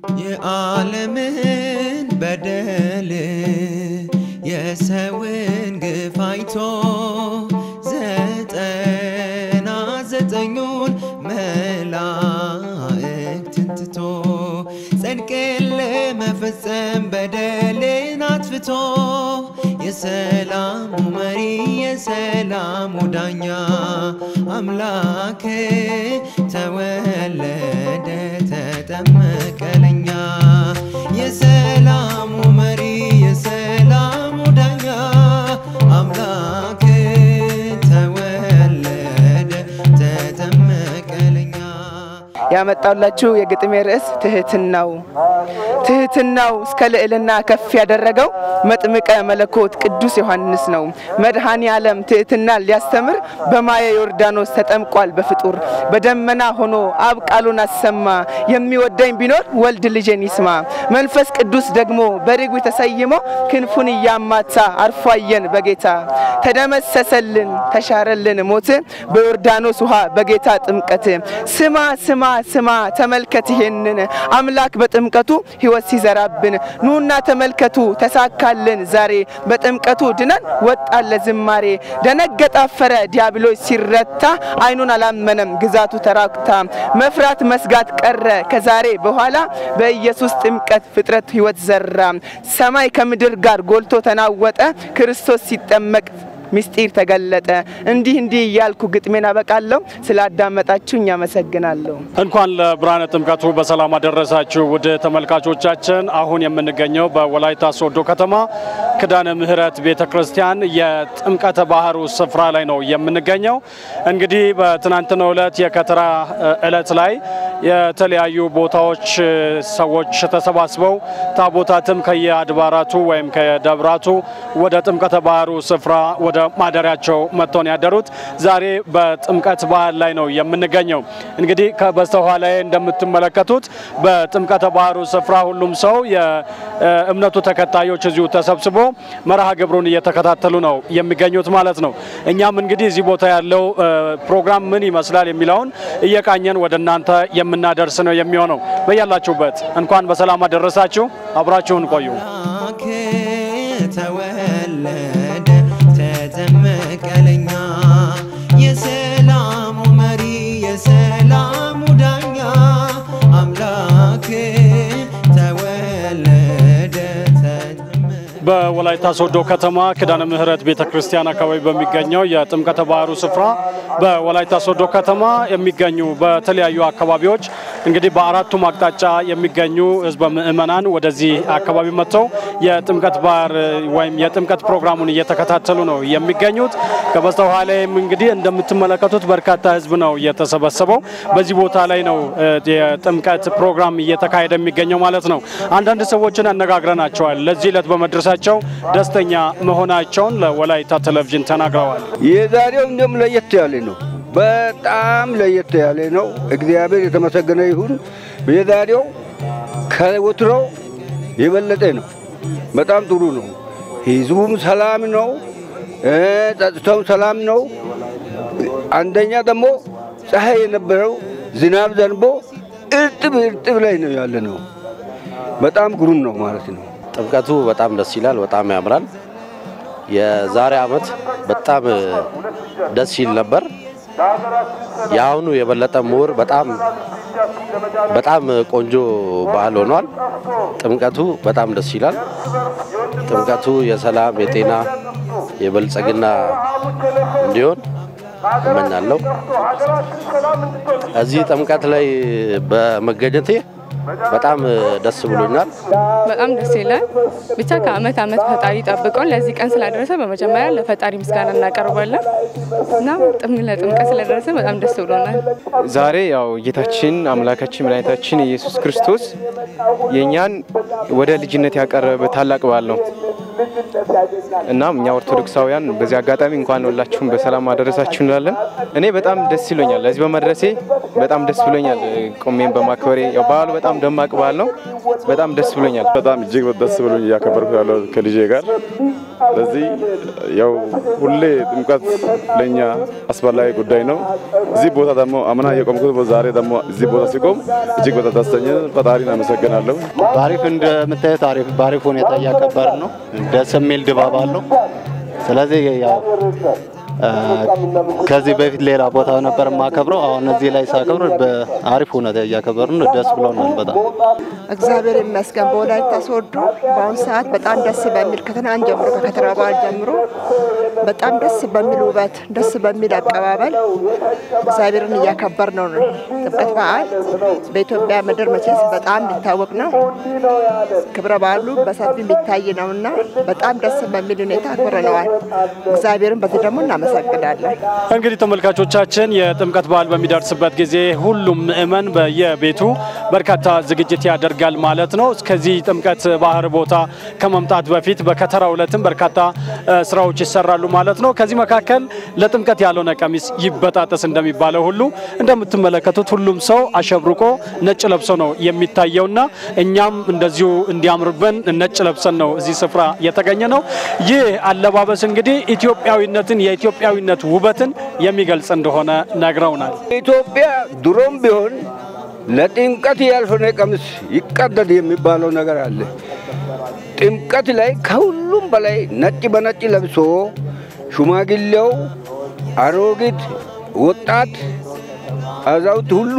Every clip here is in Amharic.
የዓለምን በደል የሰውን ግፍ አይቶ ዘጠና ዘጠኙን መላእክትን ትቶ ጽድቅን ለመፈጸም በደልን አጥፍቶ የሰላሙ መሪ የሰላሙ ዳኛ አምላክ ተወለደ ተጠመቀ ለኛ የሰላሙ መሪ የሰላሙ ዳኛ አምላክ ተወለደ ተጠመቀ ለኛ ያመጣላችሁ የግጥሜ ርዕስ ትህትናው ትህትናው እስከ ልዕልና ከፍ ያደረገው መጥምቀ መለኮት ቅዱስ ዮሐንስ ነው። መድኃኔ ዓለም ትህትናን ሊያስተምር በማየ ዮርዳኖስ ተጠምቋል በፍጡር በደመና ሆኖ አብ ቃሉን አሰማ። የሚወደኝ ቢኖር ወልድ ልጄን ይስማ። መንፈስ ቅዱስ ደግሞ በርግብ ተሰይሞ ክንፉን እያማታ አርፏየን በጌታ ተደመሰሰልን ተሻረልን ሞት በዮርዳኖስ ውሃ በጌታ ጥምቀት ስማ ስማ ስማ ተመልከት ይሄንን አምላክ በጥምቀቱ ሕይወት ሲዘራብን ኑና ተመልከቱ ተሳካልን ዛሬ በጥምቀቱ ድነን ወጣን ለዝማሬ ደነገጠ አፈረ ዲያብሎስ ሲረታ አይኑን አላመነም ግዛቱ ተራክታ መፍራት መስጋት ቀረ ከዛሬ በኋላ በኢየሱስ ጥምቀት ፍጥረት ሕይወት ዘራ ሰማይ ከምድር ጋር ጎልቶ ተናወጠ ክርስቶስ ሲጠመቅ ምስጢር ተገለጠ። እንዲህ እንዲህ እያልኩ ግጥሜን አበቃለሁ። ስላዳመጣችሁኝ አመሰግናለሁ። እንኳን ለብርሃነ ጥምቀቱ በሰላም አደረሳችሁ ውድ ተመልካቾቻችን። አሁን የምንገኘው በወላይታ ሶዶ ከተማ ክዳነ ምሕረት ቤተ ክርስቲያን የጥምቀተ ባህሩ ስፍራ ላይ ነው የምንገኘው። እንግዲህ በትናንትናው ዕለት የከተራ ዕለት ላይ የተለያዩ ቦታዎች ሰዎች ተሰባስበው ታቦታትም ከየአድባራቱ ወይም ከደብራቱ ወደ ጥምቀተ ባህሩ ስፍራ ወደ ማደሪያቸው መጥተውን ያደሩት ዛሬ በጥምቀት በዓል ላይ ነው የምንገኘው። እንግዲህ ከበስተኋላ ላይ እንደምትመለከቱት በጥምቀተ ባህሩ ስፍራ ሁሉም ሰው የእምነቱ ተከታዮች እዚሁ ተሰብስቦ መርሃ ግብሩን እየተከታተሉ ነው የሚገኙት ማለት ነው። እኛም እንግዲህ እዚህ ቦታ ያለው ፕሮግራም ምን ይመስላል የሚለውን እየቃኘን ወደ እናንተ የምናደርስ ነው የሚሆነው። በያላችሁበት እንኳን በሰላም አደረሳችሁ። አብራችሁን ቆዩ። አምላክ ተወለደ ተጠመቀ ለኛ የሰላሙ መሪ የሰላሙ ዳኛ አምላክ ተወለደ ተጠመቀ በወላይታ ሶዶ ከተማ ኪዳነ ምሕረት ቤተ ክርስቲያን አካባቢ በሚገኘው የጥምቀተ ባህሩ ስፍራ በወላይታ ሶዶ ከተማ የሚገኙ በተለያዩ አካባቢዎች እንግዲህ በአራቱም አቅጣጫ የሚገኙ ሕዝበ ምእመናን ወደዚህ አካባቢ መጥተው የጥምቀት ባህር ወይም የጥምቀት ፕሮግራሙን እየተከታተሉ ነው የሚገኙት። ከበስተኋላይም እንግዲህ እንደምትመለከቱት በርካታ ሕዝብ ነው የተሰበሰበው። በዚህ ቦታ ላይ ነው የጥምቀት ፕሮግራም እየተካሄደ የሚገኘው ማለት ነው። አንዳንድ ሰዎችን አነጋግረናቸዋል። ለዚህ ዕለት በመድረሳቸው ደስተኛ መሆናቸውን ለወላይታ ቴሌቪዥን ተናግረዋል። የዛሬው እንደም ለየት ያለ ነው። በጣም ለየት ያለ ነው። እግዚአብሔር የተመሰገነ ይሁን። የዛሬው ከወትሮው የበለጠ ነው። በጣም ጥሩ ነው። ህዝቡም ሰላም ነው፣ ጸጥታውም ሰላም ነው። አንደኛ ደግሞ ፀሐይ የነበረው ዝናብ ዘንቦ እርጥብ እርጥብ ላይ ነው ያለ ነው። በጣም ግሩም ነው ማለት ነው። ጥምቀቱ በጣም ደስ ይላል። በጣም ያምራል። የዛሬ ዓመት በጣም ደስ ይል ነበር። የአሁኑ የበለጠ ምሁር በጣም በጣም ቆንጆ ባህል ሆኗል። ጥምቀቱ በጣም ደስ ይላል። ጥምቀቱ የሰላም፣ የጤና፣ የበልጸግና እንዲሆን እመኛለሁ። እዚህ ጥምቀት ላይ በመገኘቴ በጣም ደስ ብሎኛል። በጣም ደስ ይላል። ብቻ ከአመት አመት ፈጣሪ ጠብቀውን ለዚህ ቀን ስላደረሰ በመጀመሪያ ለፈጣሪ ምስጋና እናቀርባለን እና ጥም ለጥምቀት ስለደረሰ በጣም ደስ ብሎናል። ዛሬ ያው ጌታችን አምላካችን መድኃኒታችን ኢየሱስ ክርስቶስ የእኛን ወደ ልጅነት ያቀረበ ታላቅ በዓል ነው። እናም እኛ ኦርቶዶክሳውያን በዚህ አጋጣሚ እንኳን ሁላችሁም በሰላም አደረሳችሁ እንላለን። እኔ በጣም ደስ ይሎኛል ለዚህ በመድረሴ በጣም ደስ ብሎኛል። ቆሜን በማክበሬ ያው በዓሉ በጣም ደማቅ በዓል ነው። በጣም ደስ ብሎኛል። በጣም እጅግ ደስ ብሎኝ እያከበርኩ ያለው ከልጄ ጋር። ስለዚህ ያው ሁሌ ጥምቀት ለኛ አስፈላጊ ጉዳይ ነው። እዚህ ቦታ ደግሞ አምና የቆምኩት ዛሬ ደግሞ እዚህ ቦታ ሲቆም እጅግ በጣም ደስተኛ ፈጣሪን አመሰግናለሁ። በአሪፍ እንደምታዩት አሪፍ በአሪፍ ሁኔታ እያከበር ነው። ደስ የሚል ድባብ አለው። ስለዚህ ያው ከዚህ በፊት ሌላ ቦታ ነበር የማከብረው። አሁን እዚህ ላይ ሳከብር በአሪፍ ሁኔታ እያከበር ነው። ደስ ብሎናል በጣም እግዚአብሔር ይመስገን። በወላይታ ሶዶ በአሁኑ ሰዓት በጣም ደስ በሚል ከትናንት ጀምሮ ከከተራ በዓል ጀምሮ በጣም ደስ በሚል ውበት፣ ደስ በሚል አቀባበል እግዚአብሔርን እያከበር ነው። ጥምቀት በዓል በኢትዮጵያ ምድር መቼስ በጣም የሚታወቅ ነው። ክብረ በዓሉ በሰፊ የሚታይ ነው እና በጣም ደስ በሚል ሁኔታ አክብረነዋል። እግዚአብሔርን በዚህ ደግሞ እናመሰግናለን። እንግዲህ ተመልካቾቻችን የጥምቀት በዓል በሚደርስበት ጊዜ ሁሉም ምእመን በየቤቱ በርካታ ዝግጅት ያደርጋል ማለት ነው። እስከዚህ ጥምቀት ባህር ቦታ ከመምጣት በፊት በከተራ ዕለትም በርካታ ስራዎች ይሰራሉ ማለት ነው። ከዚህ መካከል ለጥምቀት ያልሆነ ቀሚስ ይበጣጠስ እንደሚባለው ሁሉ እንደምትመለከቱት ሁሉም ሰው አሸብርቆ ነጭ ለብሶ ነው የሚታየውና እኛም እንደዚሁ እንዲያምርብን ነጭ ለብሰን ነው እዚህ ስፍራ የተገኘ ነው። ይህ አለባበስ እንግዲህ ኢትዮጵያዊነትን የኢትዮጵያዊነት ውበትን የሚገልጽ እንደሆነ ነግረውናል። ኢትዮጵያ ድሮም ቢሆን ለጥምቀት ያልሆነ ቀሚስ ይቀደድ የሚባለው ነገር አለ። ጥምቀት ላይ ከሁሉም በላይ ነጭ በነጭ ለብሶ ሽማግሌው፣ አሮጊት፣ ወጣት፣ አዛውት ሁሉ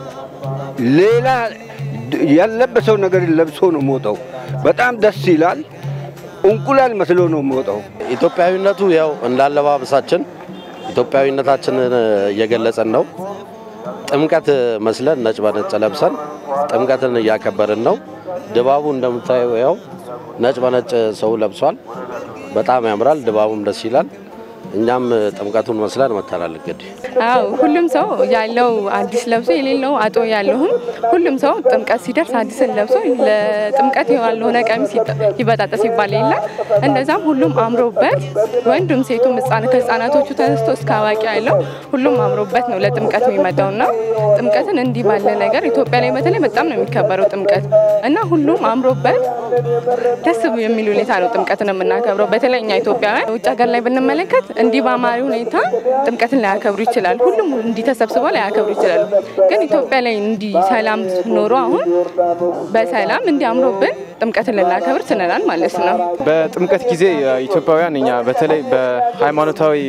ሌላ ያለበሰው ነገር ለብሶ ነው የምወጣው። በጣም ደስ ይላል። እንቁላል መስሎ ነው የምወጣው። ኢትዮጵያዊነቱ ያው እንዳለባበሳችን ኢትዮጵያዊነታችንን እየገለጸን ነው። ጥምቀት መስለን ነጭ በነጭ ለብሰን ጥምቀትን እያከበርን ነው። ድባቡ እንደምታየው ያው ነጭ በነጭ ሰው ለብሷል። በጣም ያምራል። ድባቡም ደስ ይላል። እኛም ጥምቀቱን መስለን መተናል። እንግዲህ አዎ ሁሉም ሰው ያለው አዲስ ለብሶ የሌለው አጦ ያለውም ሁሉም ሰው ጥምቀት ሲደርስ አዲስን ለብሶ ለጥምቀት ያልሆነ ቀሚስ ይበጣጠስ ይባል የለ እንደዛም ሁሉም አምሮበት ወንዱም ሴቱም ህጻን ከህጻናቶቹ ተነስቶ እስከ አዋቂ ያለው ሁሉም አምሮበት ነው ለጥምቀት የሚመጣው እና ጥምቀትን እንዲህ ባለ ነገር ኢትዮጵያ ላይ በተለይ በጣም ነው የሚከበረው ጥምቀት እና ሁሉም አምሮበት ደስ የሚል ሁኔታ ነው ጥምቀትን የምናከብረው። በተለይ እኛ ኢትዮጵያውያን ውጭ ሀገር ላይ ብንመለከት እንዲህ በአማሪ ሁኔታ ጥምቀትን ላያከብሩ ይችላል። ሁሉም እንዲህ ተሰብስበው ላያከብሩ ይችላሉ። ግን ኢትዮጵያ ላይ እንዲህ ሰላም ኖሮ አሁን በሰላም እንዲህ አምሮብን ጥምቀትን ልናከብር ችለናል ማለት ነው። በጥምቀት ጊዜ ኢትዮጵያውያን እኛ በተለይ በሃይማኖታዊ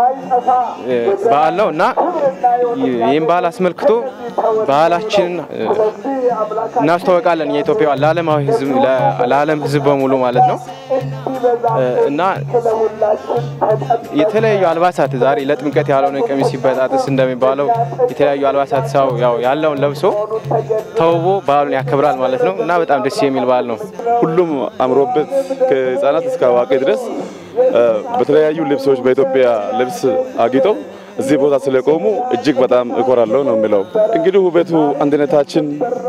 በዓል ነው እና ይህም በዓል አስመልክቶ ባህላችንን እናስተዋወቃለን። የኢትዮጵያ ለዓለማዊ ህዝብ ለዓለም ህዝብ በሙሉ ማለት ነው እና የተለያዩ አልባሳት ዛሬ ለጥምቀት ያልሆነ ቀሚስ ሲበጣጥስ እንደሚባለው የተለያዩ አልባሳት ሰው ያው ያለውን ለብሶ ተውቦ በዓሉን ያከብራል ማለት ነው እና በጣም ደስ የሚል በዓል ነው። ሁሉም አምሮበት ከህፃናት እስከ አዋቂ ድረስ በተለያዩ ልብሶች በኢትዮጵያ ልብስ አጊጠው እዚህ ቦታ ስለቆሙ እጅግ በጣም እኮራለሁ ነው የሚለው። እንግዲህ ውበቱ አንድነታችን፣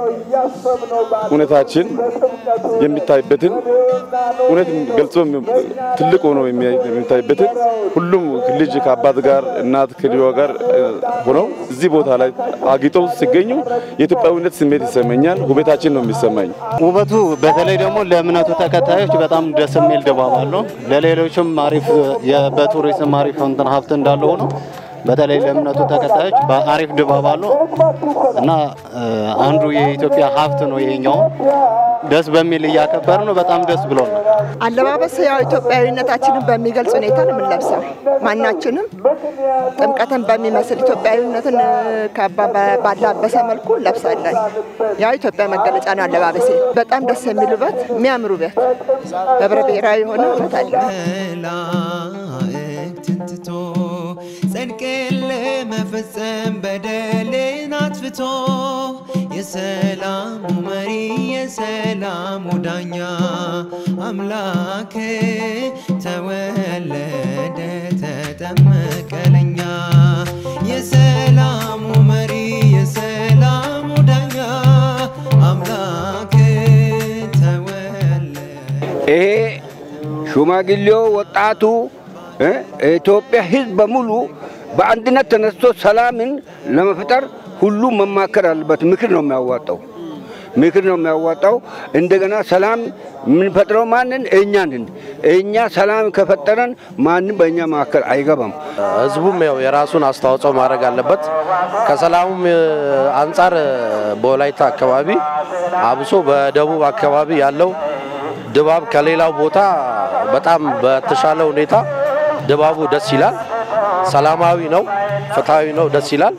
እውነታችን የሚታይበትን እውነት ገልጾ ትልቅ ሆኖ የሚታይበትን ሁሉም ልጅ ከአባት ጋር እናት ከልጇ ጋር ሆነው እዚህ ቦታ ላይ አጊጠው ሲገኙ የኢትዮጵያዊነት ስሜት ይሰማኛል። ውበታችን ነው የሚሰማኝ። ውበቱ በተለይ ደግሞ ለእምነቱ ተከታዮች በጣም ደስ የሚል ድባብ አለው። ለሌሎችም አሪፍ በቱሪዝም አሪፍ እንትን ሀብት እንዳለ ሆኖ በተለይ ለእምነቱ ተከታዮች በአሪፍ ድባብ አለው እና አንዱ የኢትዮጵያ ሀብት ነው ይሄኛው። ደስ በሚል እያከበር ነው። በጣም ደስ ብሎናል። አለባበስ ያው ኢትዮጵያዊነታችንን በሚገልጽ ሁኔታ ነው የምንለብሰው። ማናችንም ጥምቀትን በሚመስል ኢትዮጵያዊነትን ባላበሰ መልኩ እንለብሳለን። ያው ኢትዮጵያ መገለጫ ነው አለባበሴ። በጣም ደስ የሚል ውበት፣ የሚያምር ውበት፣ ህብረ ብሔራዊ የሆነ ውበት አለ። መላእክትን ትቶ ጽድቅን ለመፈጸም በደልን አጥፍቶ የሰላሙ መሪ የሰላሙ ዳኛ አምላክ ተወለደ ተጠመቀ ለኛ የሰላሙ መሪ የሰላሙ ዳኛ አምላክ ተወለደ ይሄ ሽማግሌው፣ ወጣቱ፣ እ የኢትዮጵያ ሕዝብ በሙሉ በአንድነት ተነስቶ ሰላምን ለመፍጠር ሁሉም መማከር አለበት። ምክር ነው የሚያዋጣው ምክር ነው የሚያዋጣው። እንደገና ሰላም የምንፈጥረው ማንን? እኛንን። እኛ ሰላም ከፈጠረን ማንም በእኛ መካከል አይገባም። ህዝቡም ያው የራሱን አስተዋጽኦ ማድረግ አለበት። ከሰላሙም እ፣ አንጻር እ፣ በወላይታ አካባቢ አብሶ በደቡብ አካባቢ ያለው ድባብ ከሌላው ቦታ በጣም በተሻለ ሁኔታ ድባቡ ደስ ይላል። ሰላማዊ ነው፣ ፍትሐዊ ነው፣ ደስ ይላል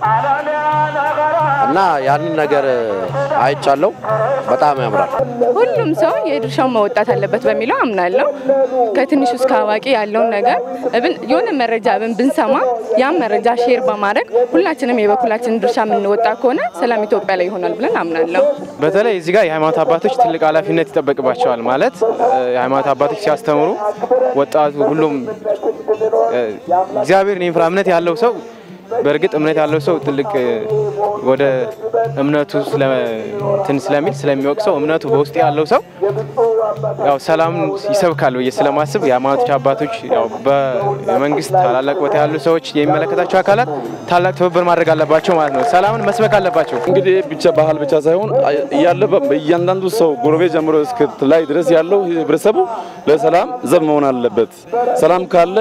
እና ያንን ነገር እ፣ አይቻለው። በጣም ያምራል። ሁሉም ሰው የድርሻውን መወጣት አለበት በሚለው አምናለሁ። ከትንሹ እስከ አዋቂ ያለውን ነገር እብን የሆነ መረጃ ብን ብንሰማ ያን መረጃ ሼር በማድረግ ሁላችንም የበኩላችንን ድርሻ የምንወጣ ከሆነ ሰላም ኢትዮጵያ ላይ ይሆናል ብለን አምናለሁ። በተለይ እዚህ ጋር የሃይማኖት አባቶች ትልቅ ኃላፊነት ይጠበቅባቸዋል። ማለት እ፣ የሃይማኖት አባቶች ሲያስተምሩ ወጣቱ ሁሉም እ፣ እግዚአብሔርን የሚፈራ እምነት ያለው ሰው በእርግጥ እምነት ያለው ሰው ትልቅ እ፣ ወደ እምነቱ ስለ- እንትን ስለሚል ስለሚወቅ ሰው እምነቱ በውስጥ ያለው ሰው ያው ሰላምን ይሰብካል ብዬ ስለማስብ የሃይማኖቶች አባቶች ያው በመንግስት ታላላቅ ቦታ ያሉ ሰዎች የሚመለከታቸው አካላት ታላቅ ትብብር ማድረግ አለባቸው ማለት ነው። ሰላምን መስበክ አለባቸው። እንግዲህ ብቻ ባህል ብቻ ሳይሆን እያለ እያንዳንዱ ሰው ጎረቤት ጀምሮ እስከ ላይ ድረስ ያለው ህብረተሰቡ ለሰላም ዘብ መሆን አለበት። ሰላም ካለ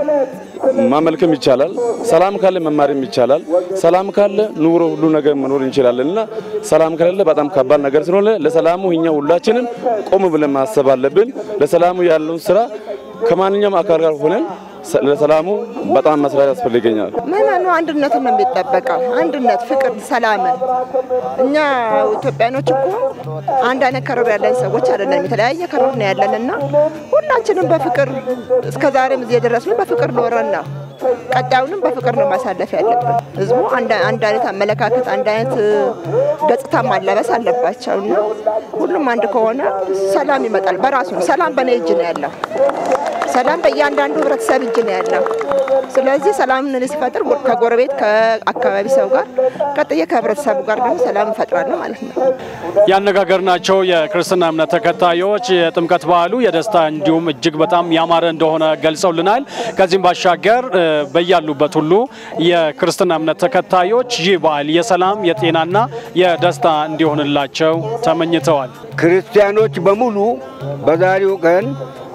ማመልክም ይቻላል። ሰላም ካለ መማርም ይቻላል። ሰላም ካለ ኑሮ ሁሉ ነገር መኖር እንችላለን እና ሰላም ከሌለ በጣም ከባድ ነገር ስለሆነ ለሰላሙ እኛ ሁላችንም ቆም ብለን ማሰብ አለብን። ለሰላሙ ያለውን ስራ ከማንኛውም አካል ጋር ሆነን ሰ- ለሰላሙ በጣም መስራት ያስፈልገኛል። ምዕመኑ አንድነትን ነው የሚጠበቀው። አንድነት፣ ፍቅር፣ ሰላምን። እኛ ኢትዮጵያኖች እኮ አንድ አይነት ከረር ያለን ሰዎች አይደለም። የተለያየ ከረር ነው ያለን እና ሁላችንም በፍቅር እስከ ዛሬም እዚህ የደረስነው በፍቅር ኖረን ነው። ቀጣዩንም በፍቅር ነው ማሳለፍ ያለብን። ህዝቡ አንድ አንድ አይነት አመለካከት፣ አንድ አይነት እ፣ ገጽታ ማላበስ አለባቸው እና ሁሉም አንድ ከሆነ ሰላም ይመጣል። በራሱ ነው። ሰላም በእኔ እጅ ነው ያለው። ሰላም በእያንዳንዱ ህብረተሰብ እጅ ነው ያለው። ስለዚህ ሰላምን እኔ ስፈጥር ጎ- ከጎረቤት ከአካባቢ ሰው ጋር ቀጥዬ ከህብረተሰቡ ጋር ደግሞ ሰላም እፈጥራለሁ ማለት ነው። ያነጋገርናቸው የክርስትና እምነት ተከታዮች የጥምቀት በዓሉ የደስታ እንዲሁም እጅግ በጣም ያማረ እንደሆነ ገልጸውልናል። ከዚህም ባሻገር እ፣ በያሉበት ሁሉ የክርስትና እምነት ተከታዮች ይህ በዓል የሰላም የጤናና የደስታ እንዲሆንላቸው ተመኝተዋል። ክርስቲያኖች በሙሉ በዛሬው ቀን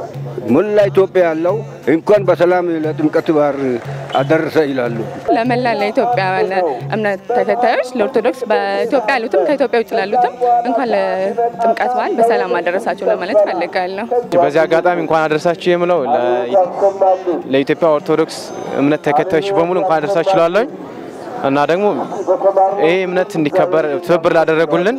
ሙላ ኢትዮጵያ ያለው እንኳን በሰላም ለጥምቀት በዓል አደረሰ ይላሉ። ለመላ ለኢትዮጵያ እምነት ተከታዮች ለኦርቶዶክስ በኢትዮጵያ ያሉትም ከኢትዮጵያ ውጭ ላሉትም እንኳን ለጥምቀት በዓል በሰላም አደረሳቸው ለማለት ፈልጋለሁ። በዚህ አጋጣሚ እንኳን አደረሳችሁ የምለው ለ- ለኢትዮጵያ ኦርቶዶክስ እምነት ተከታዮች በሙሉ እንኳን አደረሳችሁ እላለሁ እና ደግሞ ይሄ እምነት እንዲከበር ትብብር ላደረጉልን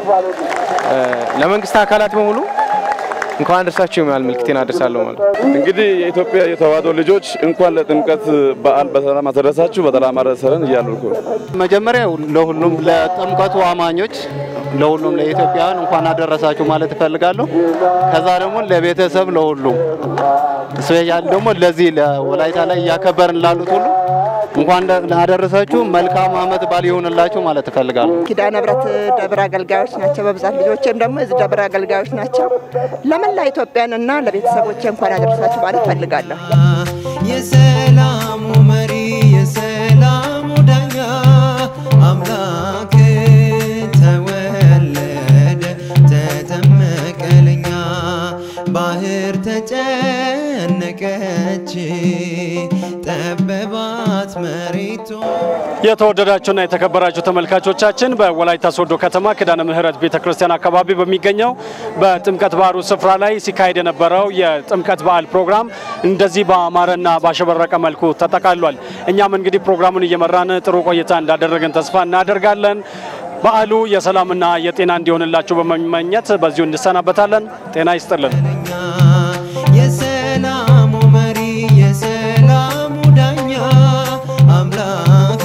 እ፣ ለመንግስት አካላት በሙሉ እንኳን አደረሳችሁ የሚል መልክቴን አደርሳለሁ ማለት ነው። እንግዲህ የኢትዮጵያ የተዋሕዶ ልጆች እንኳን ለጥምቀት በዓል በሰላም አደረሳችሁ በሰላም አደረሰን እያሉ እኮ ነው። መጀመሪያ ለሁሉም ለጥምቀቱ አማኞች ለሁሉም ለኢትዮጵያውያን እንኳን አደረሳችሁ ማለት እፈልጋለሁ። ከዛ ደግሞ ለቤተሰብ ለሁሉም ስፔሻል ደግሞ ለዚህ ለወላይታ ላይ እያከበርን ላሉት ሁሉ እንኳን አደረሳችሁ። መልካም ዓመት በዓል ይሆንላችሁ ማለት እፈልጋለሁ። ኪዳነ ምሕረት ደብረ አገልጋዮች ናቸው በብዛት ልጆቼም ደግሞ የዚህ ደብረ አገልጋዮች ናቸው። ለመላ ኢትዮጵያን እና ለቤተሰቦቼ እንኳን አደረሳችሁ ማለት ፈልጋለሁ። የሰላሙ መሪ የሰላሙ ዳኛ አምላክ ተወለደ ተጠመቀ ለኛ ባህር ተጨነቀች ጠበባት መሬቱ የተወደዳችሁና የተከበራችሁ ተመልካቾቻችን በወላይታ ሶዶ ከተማ ኪዳነ ምሕረት ቤተ ክርስቲያን አካባቢ በሚገኘው በጥምቀት ባህሩ ስፍራ ላይ ሲካሄድ የነበረው የጥምቀት በዓል ፕሮግራም እንደዚህ በአማረና ባሸበረቀ መልኩ ተጠቃሏል። እኛም እንግዲህ ፕሮግራሙን እየመራን ጥሩ ቆይታ እንዳደረግን ተስፋ እናደርጋለን። በዓሉ የሰላምና የጤና እንዲሆንላችሁ በመመኘት በዚሁ እንሰናበታለን። ጤና ይስጥልን። የሰላሙ መሪ የሰላሙ ዳኛ አምላክ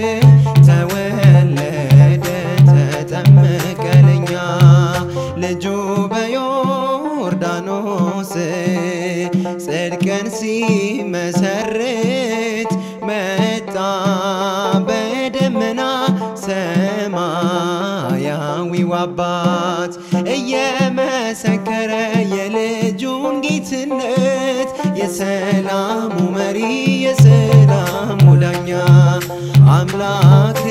ተወለደ ተጠመቀ ለኛ ልጁ በዮርዳኖስ ጽድቅን ሲመሰርት መጣ በደመና ሰማያዊው አባት እየመሰከረ የልጁን ጌትነት የሰላሙ መሪ የሰላሙ ዳኛ አምላክ